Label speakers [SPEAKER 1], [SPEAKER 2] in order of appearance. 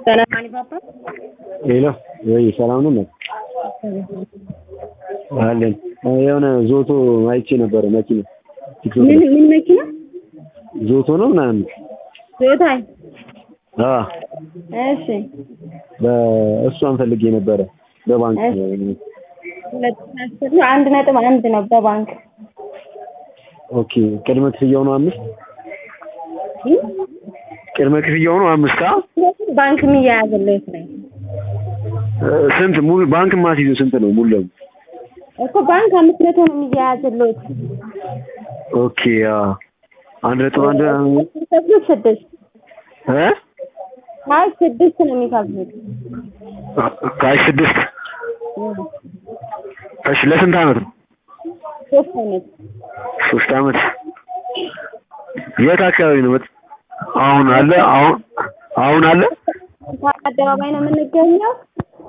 [SPEAKER 1] ሰላም አሊባባ
[SPEAKER 2] ሄሎ ወይ ሰላም ነው አለን የሆነ ዞቶ አይቼ ነበረ መኪና ቲክቶክ
[SPEAKER 1] ምን
[SPEAKER 2] ላይ
[SPEAKER 1] ምን መኪና
[SPEAKER 2] ዞቶ ነው ምናምን
[SPEAKER 1] ቶዮታይ
[SPEAKER 2] አ
[SPEAKER 1] እሺ
[SPEAKER 2] በእሷን ፈልጌ ነበረ በባንክ
[SPEAKER 1] ሁለት አስር ነው አንድ ነጥብ አንድ ነው በባንክ
[SPEAKER 2] ኦኬ ቅድመ ክፍያው ነው አምስት ቅድመ ክፍያው ነው አምስት አ
[SPEAKER 1] ባንክ የሚያያዝለት ነው
[SPEAKER 2] ስንት ሙሉ ባንክ ማስይዘው ስንት ነው ሙሉ ለሙሉ
[SPEAKER 1] እኮ ባንክ አምስት መቶ ነው የሚያያዝለት
[SPEAKER 2] ኦኬ አ አንድ ነጥብ አንድ
[SPEAKER 1] የሚከፍሉት ስድስት
[SPEAKER 2] እ
[SPEAKER 1] አይ ስድስት ነው የሚከፍሉት
[SPEAKER 2] ካሽ ስድስት እሺ ለስንት አመት ነው
[SPEAKER 1] ሶስት አመት
[SPEAKER 2] ሶስት አመት የት አካባቢ ነው መጥ አሁን አለ አሁን አሁን አለ
[SPEAKER 1] አደባባይ ነው የምንገኘው